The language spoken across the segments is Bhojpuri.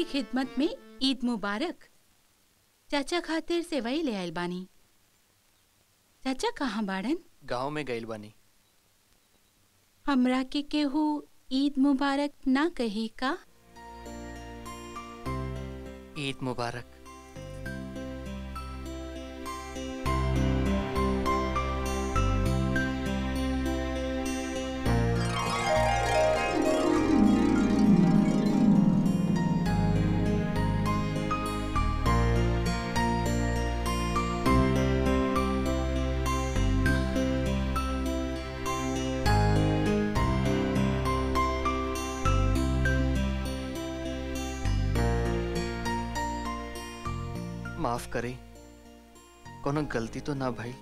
की खिदमत में ईद मुबारक चाचा खातिर सेवई ले आयल बानी चाचा कहाँ बाड़न गांव में गइल बानी हमरा के केहू ईद मुबारक ना कही का ईद मुबारक माफ करे कोनो गलती तो ना भाई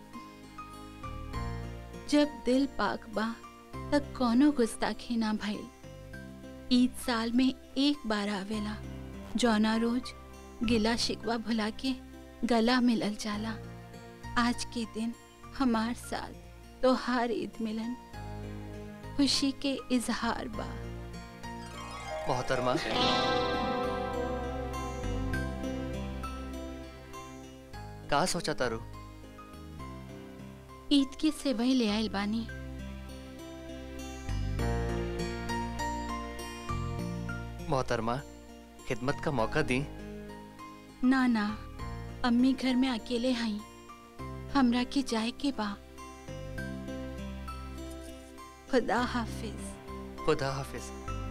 जब दिल पाक बा तब कोनो गुस्ताखी ना भइल ईद साल में एक बार आवेला जौना रोज गिला शिकवा भुला के गला मिलल जाला आज के दिन हमार साथ तोहार ईद मिलन खुशी के इजहार बा मोहतरमा का सोचा तारू ईद की सेवई ले आइल बानी मोहतरमा खिदमत का मौका दी ना ना अम्मी घर में अकेले हई हमरा के जाए के बा खुदा हाफिज खुदा हाफिज